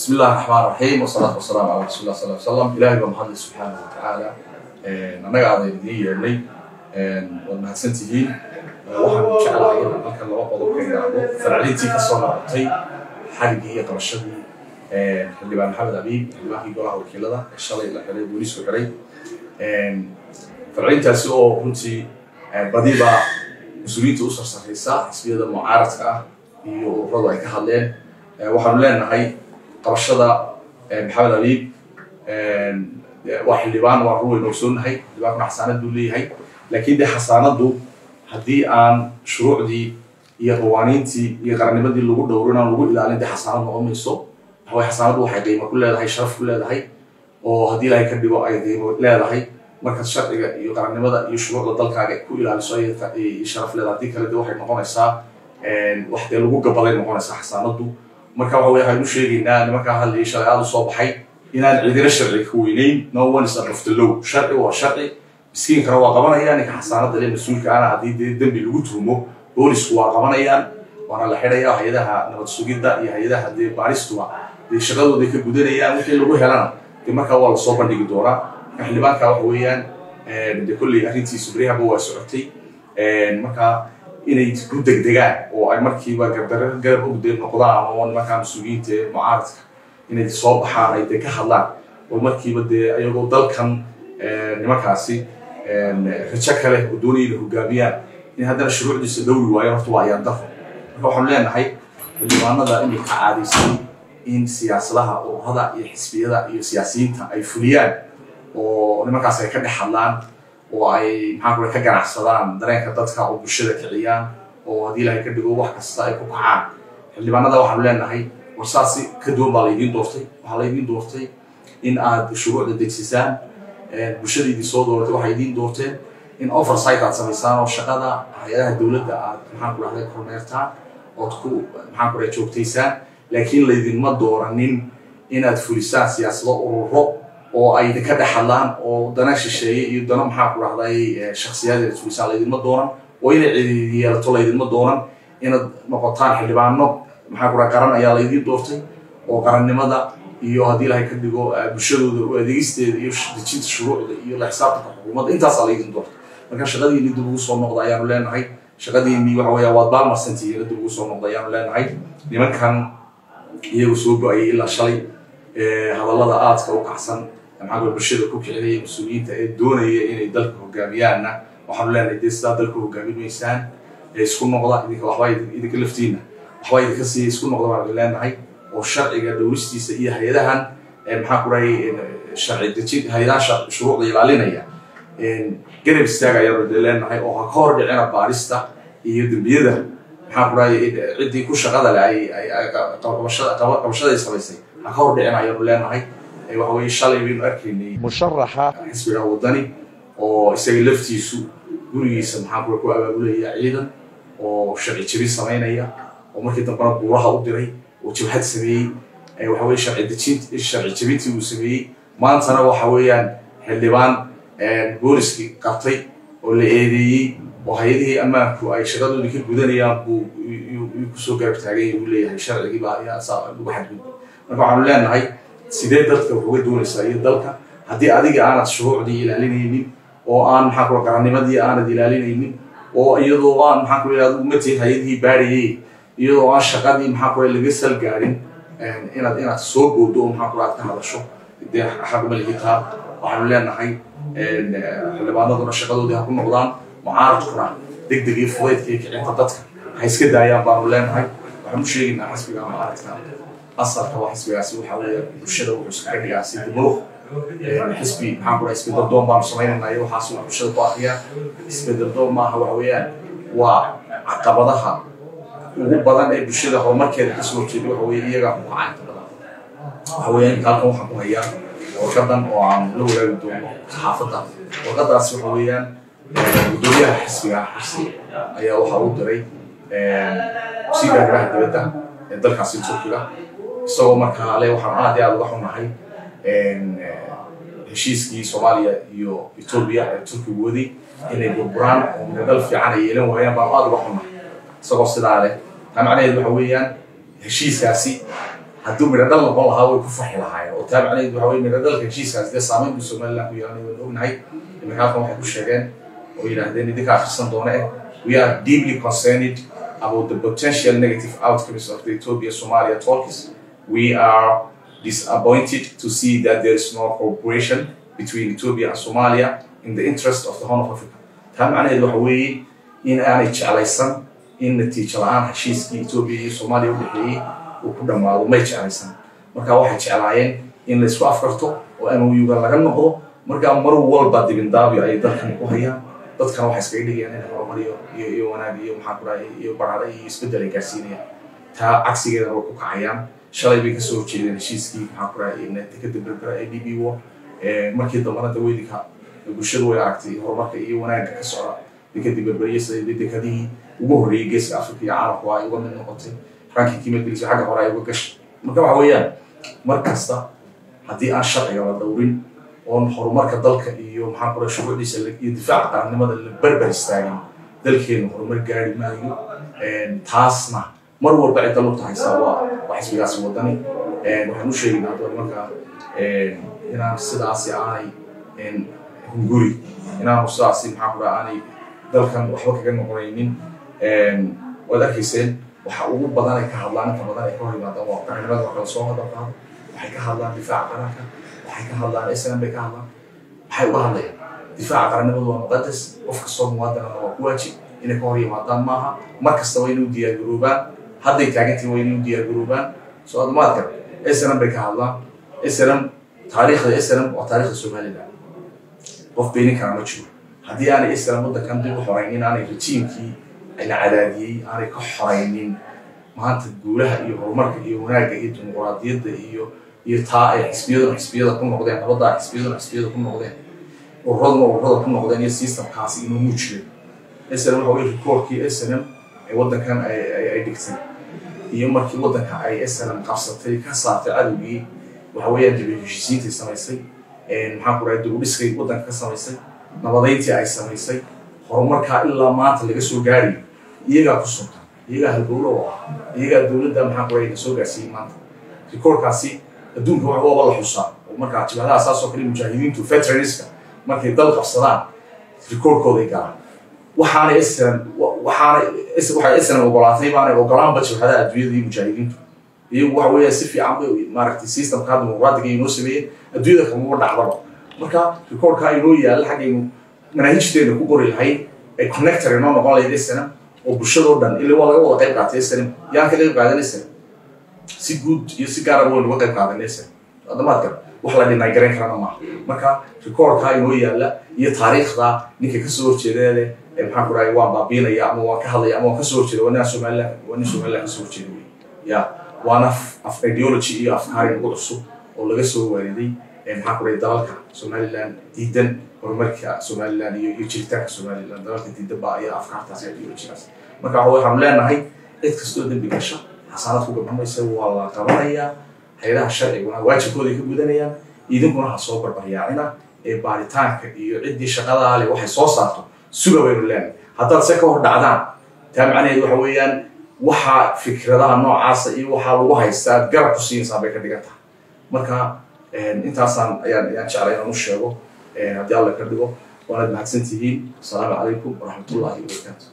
بسم الله الرحمن الرحيم والصلاة والسلام على رسول الله صلى الله عليه وسلم إلهي بمحمد سبحانه وتعالى annaga aday idiin yeedhnay waad mahadsantihiin waxaan jeclahay inaan halkan laba qodob ka idhaahdo farcelintii kasoo noqotay xarigii iyo qabashadii xildhibaan maxamed abiib xildhibaankii golaha wakiilada ee shalay la xiray booliisku xiray farcelintaasi oo runtii badiba mas-uuliyiinta u sarsaraysa xisbiyada mucaaradka ah iyo ururadu ay ka hadleen waxaanu leenahay qabashada maxamed abiib waa xildhibaan waa ruweyn ogsoonahay xildhibaankuna xasaanad buu leeyahay laakiin de xasaanadu haddii aan shuruucdii iyo qawaaniintii iyo qarannimadii lagu dhowrin aan lagu ilaalin de xasaanad noqon mayso waxaway xasaanadu waxay qiimo ku leedahay sharaf ku leedahay oo haddii ilaahay ka dhigo ay qiimo leedahay markaad sharciga iyo qarannimada iyo shuruucda dalkaaga ku ilaaliso ay sharaf leedahay haddii kale de waxay noqonaysaa wax dee lagu gabaday noqonaysaa xasaanadu marka waxa wey waxaynu sheegaynaa nimankaa hadlayay shalay aada u soo baxay inaan cidina sharciga ka weynayn no one is above the law sharci waa sharci miskiinkana waa qabanayaan ninka xasaanada le mas-uulka ana haddii dee dembi lagu tuumo boolisku waa qabanayaan waana la xidhaya hay-adaha nabad sugidda iyo hay-adaha dee baaristuba dee shaqadooday ka gudanayaan wixii lagu helana dee markaa waa lasoo bandhigi doonaa marka xildhibaanka waxa weeyaan de kolley arrintiisu beryahaba waa socotay marka inay ku degdegaan oo ay markiiba gardaro garab ogdee noqdaan oo nimankaa mas-uuliyiinta ee mucaaradka inay soo baxaan ay dee ka hadlaan oo markiiba dee ayagoo dalkan nimankaasi rajo kale oo doonaya inay hogaamiyaan in haddana shuruucdiisa dhowri waayo horta waa ayaan daro marka waxaanu leenahay xildhibaanada inay ka caadaysay in siyaasadaha ururada iyo xisbiyada iyo siyaasiyiinta ay fuliyaan oo nimankaas ay ka dhex hadlaan oo ay maxaa kule ka ganacsadaan dareenka dadka oo bulshada kiciyaan oo haddii ilaahay ka dhigo wax kasta ay ku kacaan xildhibaanada waxaanu leenahay war saasi ka duwan baa laydiin doortay waxaa laydiin doortay in aad shuruucda degsisaan bulshada idin soo dooratay waxay idiin doorteen in oversight aad samaysaan oo shaqada hay-adaha dowladda aad maxaan ku dhahday kormeertaan ood ku maxaan ku dhahay joogtaysaan laakiin laydinma dooranin inaad fulisaan siyaasado ururo oo ay ka dhex hadlaan oo dana shisheeye iyo dana maxaa ku dhahday shaksiyaad inaad fulisaan laydinma dooran oo inay cidi yeelato laydinma dooran inaad noqotaan xildhibaano maxaa ku dhahay qaran ayaa laydiin doortay oo qarannimada iyo haddii ilahay ka dhigo bulshadooda u adeegisteeda iyo dejinta shuruucda iyo la xisaabtanka xukuumadda intaasaa laydin doortay marka shaqadiinii dib ugu soo noqda ayaanu leenahay shaqadiinii waxa weeya waad baalmarsantihiin dib ugu soo noqda ayaanu leenahay nimankan iyagu soo go-ayay ilaa shalay hadallada aadka u kacsan maxaa kule bulshada ku kicinaya mas-uuliyiinta ee doonaya inay dalka hogaamiyaanna waxaanu leenahay dee sidaa dalka hogaamin maysaan ee isku noqda idinka waxbaa idinka laftiina waxbaa idinka siiya isku noqda baanu leenahay oo sharciga dhowristiisa iyo hay-adahan maxaa ku dhahay sharci dejin hay-adaha shuruucda ilaalinaya garab istaaga ayaanu de leenahay oo ha ka hor dhicina baarista iyo dembiyada maxaa ku dhahay ciddii ku shaqada le ay qabashada ay samaysay ha ka hor dhicina ayaanu leenahay waxa weye shalay baynu arkaynay musharaxa xisbiga wadani oo isaga laftiisu gurigiisa maxaa kule ku abaabulaya ciidan oo sharci jebin samaynaya oo markii dambena buuraha u diray oo jabhad sameeyey waxa weye sharci dejin sharci jebintii uu sameeyey maantana waxa weeyaan xildhibaan booliskii qabtay oo la eedeeyey oo hay-adihii ammaanku ay shaqadoodii ka gudanayaan buu kusoo garab taagay uu leeyahay sharcigiiba ayaa saa lagu xadgudbay marka waxaanu leenahay sidee dadka wax uga doonaysaa iyo dalka haddii adiga aanad shuruucdii ilaalinaynin oo aan maxaa kula qarannimadii aanad ilaalinaynin oo iyadoo aan maxaa kula adigu matiin hay-adihii baadhayay iyadoo aan shaqadii maxaa kula laga sal gaarin inaad inaad soo boodo oo maxaa kula aad ka hadasho dee xaq ma lihitaa waxaanu leenahay xildhibaanaduna shaqadoodii ha ku noqdaan mucaaradkuna deg deg iyo fudaydka iyo kicinta dadka ha iska daayaan baanu leenahay waxaanu sheegaynaa xisbiga mucaaradka asalka waa xisbigaasi waxa weeye bulshada wuxuu iskaga dhigaa si dimuruq xisbi maxaan ku dhahay isbedel doon baanu samaynaynaa iyo waxaas waa bulshada ku akriyaa isbedel doon maaha waxa weeyaan waa caqabadaha ugu badan ee bulshada horumarkeeda kasoo horjeeda waxa weeye iyagaa ku kacaa inta badan waxa weeyaan halkan waxaan ku hayaa warqadan oo aan la wadaagi doono saxaafadda warqadaas waxa weeyaan gudoomiyaha xisbiga xirsi ayaa waxa uu diray wasiirka arrimaha dibadda ee dalkaasi turkiga isagoo markaa le waxaan aad iyo aad uga xunahay heshiiskii soomaaliya iyo etoobiya ee turkigu waday inay burburaan oo midadal fiican ay yeelan waayaan baan aad uga xunahay isagoo sidaa leh taa macnaheedu waxa weeyaan heshiiskaasi hadduu midho dhal noqon lahaa way ku farxi lahaayeen oo taa macnaheedu waxa weye midho dhalka heshiiskaas dee saameyn buu somaliland ku yeelanay waan ognahay iminka halkan waxay ku sheegeen oo yidhaahdeen idinka akhrisan doona eh we are deeply concerned about the potential negative outcomes of the Ethiopia-Somalia talks. We are disappointed to see that there is no cooperation between Ethiopia and Somalia in the interest of the Horn of Africa. taa macnaheedu waxa weeye in aanay jeclaysan in natiijo la-aan heshiiskii Ethiopia iyo Soomaaliya u dhexeeyey uu ku dhammaado may jeclaysan marka waxay jeclaayeen in la isku afkarto oo MOU-ga laga noqdo markaa mar walba dibindaabyo ayay dalkan ku hayaan dadkana waxay iskaga dhigayaan in horumar iyo iyo iyo wanaag iyo maxaa ku dhahay iyo barare iyo isbeddel ay gaarsiinayaan taa cagsigeedana way ku kacayaan shalay bay kasoo horjeedeen heshiiskii maxaa ku dhahay dekada berbera ee d b wo markii dambana daweydinka bulshadu way aragtay horumarka iyo wanaagga ka socda dekadii berberiya sida dekadihii ugu horreeyey geeska afrika iyo caalamku ay uga mid noqotay rankii kiimagelisay xagga hore ay uga gashay marka waxa weeyaan mar kasta haddii aan sharciga la dhowrin oon horumarka dalka iyo maxaa kula shuruucdiisa iyo difaaca qarannimada la berber istaagin dalkeenu horumar gaari maayo taasna mar walba cidda lugta haysaa waa waa xisbigaasi wadani waxaan u sheegaynaa hadda markaa inaan sidaasi aanay hunguri inaanu sidaasi maxaa kula aanay dalkan waxba kaga noqonaynin waad arkayseen waxa ugu badan ay ka hadlaan inta badan ay ka hor yimaadaan waa qarannimada waa kala soo hadalqaado waxay ka hadlaan difaaca qaranka waxay ka hadlaan islam bay ka hadlaan maxay uga hadlayaan difaaca qarannimadu waa muqadas qof kastoo muwaadinana waa ku waajib inay ka hor yimaadaan maaha mar kasta waa inuu diyaargaroobaan hadday taagantii waa inuu diyaargaroobaan soo adamaadkan islam bay ka hadlaan islam taariikhda islam waa taariikhda somaliland qof beenin kara ma jiro haddii aanay islam waddankan dib u xoraynin aanay rajiimkii la cadaadiyey aanay ka xoraynin maanta guulaha iyo horumarka iyo wanaagga iyo dimuqraadiyadda iyo iyo taa ay xisbiyaduna xisbiyada ku noqdeen nabadda ay xisbiyaduna xisbiyada ku noqdeen ururaduna ururada ku noqdeen iyo systemkaasi inuu muujiyo snm waxa weye rikoorkii snm ee waddankan ay dhigtay iyo markii waddanka ay snm qabsatay ka saartay cadowgii waxa weeyaan dib heshiisiintii samaysay maxaa ku dhahay dugudhiskay waddanka ka samaysay nabadayntii ay samaysay horumarkaa ilaa maanta laga soo gaarayo iyagaa ku suntan iyagaa halgowlo oo ah iyagaa dowladda maxaa ku dhahay la soo gaarsiiyey maanta rikoorkaasi adduunka wax waba la xusaa oo markaa jibhadaha saas oo kale mujaahidiintu veteranska markay dal qabsadaan rikoorkooday galaan waxaana islam waxaana waxay islam ogolaatay baanay ogolaanba jibhadaha adduunyada iyo mujaahidiintu iyagu waxa weeya si fiican bay maaragtay systemka dimuqraadiga inoo sameeyeen adduunyada kamaba dhacdaba marka rikoorka inoo yaalla xaggaynu manaahijteena ku qori lahayd ay connector inoo noqon lahayd islam oo bulshadoo dhan ila waa laga wada qayb qaatay islam yaan ka qayb qaadan islam si guud iyo si gaara weyn uga qayb qaadan islam adamaadkan wax la dhinay garan karana maaha marka rikoorka inoo yaalla iyo taariikhda ninka kasoo horjeeda leh ee maxaan ku dhahay waan baabiinaya ama waan ka hadlaya ama waan kasoo horjeeda waa nin somaliland waa nin somaliland kasoo horjeeda wey ya waana af ideology iyo afkaari ugu cusub oo laga soo waariday maxaa ku dhahay dalalka somaliland diidan horumarka somaliland iyo iyo jiritaanka somaliland dalalka diidan baa ayaa afkaartaas ideologygaas marka waxaanu leenahay cid kastoo dembi gasha xasaanad ku gabamaysa waa la qabanayaa hay-adaha sharciguna waajibkooday ka gudanayaan idinkuna ha soo barbaryaacina ee baaritaanka iyo ciddii shaqadaa leh waxay soo saarto suga baynu leenahay haddaad se ka hor dhacdaan taa macnaheedu waxa weeyaan waxa fikradaha noocaasa iyo waxaa lagu haystaa aad garab ku siinaysaa bay ka dhigan tahay marka intaasaan ayaan ayaan jeclay inaan u sheego haddii alla ka dhigo waanaad mahadsan tihiin asalaamu calaykum waraxmatullahi wabarakaatu